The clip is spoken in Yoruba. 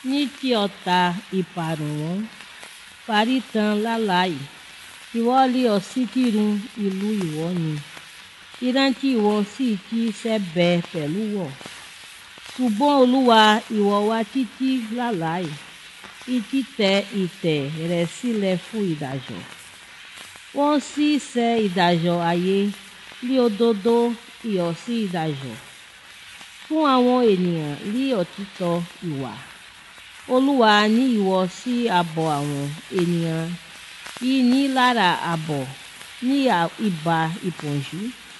ní kí ọ̀tá ìparun wọn parí tán láláì ìwọ lé ọ sí kírun ìlú ìwọ ni ìrántí ìwọ sì kí sẹ́bẹ̀ pẹ̀lú wọ̀ ṣùgbọ́n olúwa ìwọ wá títí láláì ìtítẹ ìtẹ̀ rẹ̀ sílẹ̀ fún ìdájọ́ wọ́n sì ṣe ìdájọ́ ayé lé òdodo ìyọ̀ sí ìdájọ́ fún àwọn ènìyàn lé òtítọ́ ìwà olúwa ní ìwọ sí ààbò àwọn ènìyàn yìí ní lára ààbò ní ìbá ìpọ́njú